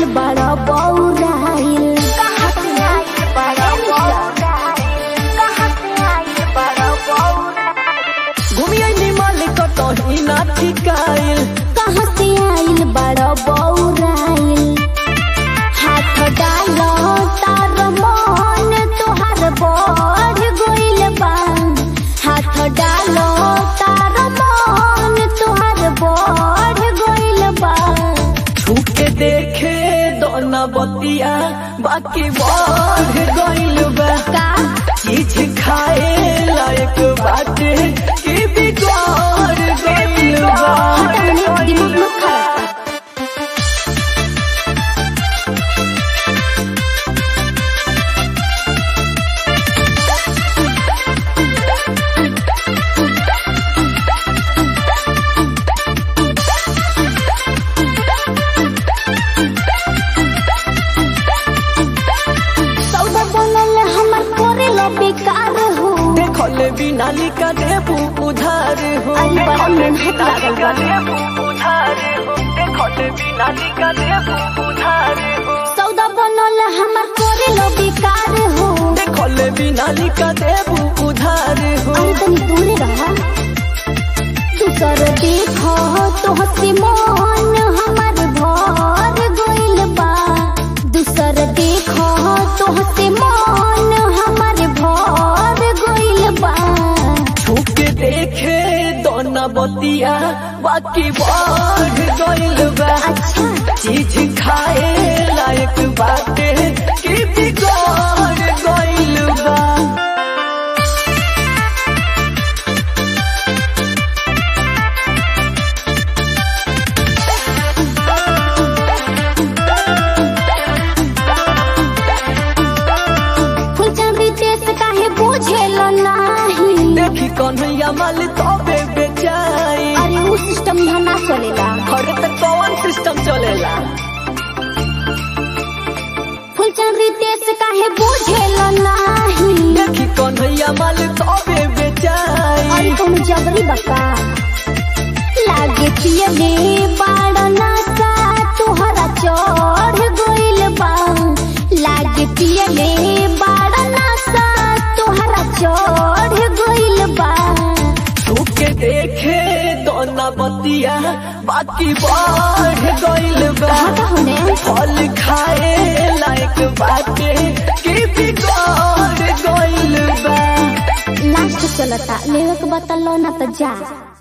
आइल बड़ा बौराइल कहाँ से आइल बड़ा बौराइल कहाँ से आइल बड़ा बौराइल घूमिए मालिक कहीं ना ठिकाइल कहाँ से आइल बड़ा बौराइल हाथ डालो तार मन तोहार बढ़ गइल बा हाथ डालो तार मन तोहार बढ़ गइल बा छूके देखे दोना बतिया बाकी बढ़ गइल बा का चीज खाए लायक बाटे कि बिगड़ गइल बा हटा मने दिमाग मत खराब कर। सौदा बनल हमर करेला बेकार हो देखल बिना लिखा देबू उधार हो अरे बड़ा मेहनत लागल बा। देबू उधार हो देखल बिना लिखा देबू उधार हो सौदा बनल हमर करेला बेकार हो देखल बिना लिखा देबू उधार हो अरे तनी दूरे रहा दूसर देखो तो हसी मन हमर भर गइल बा दूसर देखो तो हसी मन हमर भर गइल बा छूके देखे दोना बतिया बाकी बढ़ गइल बा अच्छा चीज खाए लायक बाटे कि बिगड़ गइल बा फुलचंदी देश काहे बुझेल नाही देखी कन्हैया माल तबे बेचाई अरे उ सिस्टम यहाँ ना चलेला हरे तक कौन सिस्टम चलेला फुलचंदी देश काहे बुझेल नाही देखी कन्हैया माल तबे बेचाई अरे तुम जबरी बका लागे पियले बाड़ नासा तुहरा चढ़ गइल बा लागे पियले बाड़ नासा तुहरा चढ़ गइल बा छूके देखे दोना बतिया बाकी बढ़ गइल बा कहाँ होने फल खाए लायक बाटे कि बिगड़ गइल बा लास्ट चलता लेवे के बता लो ना तो जा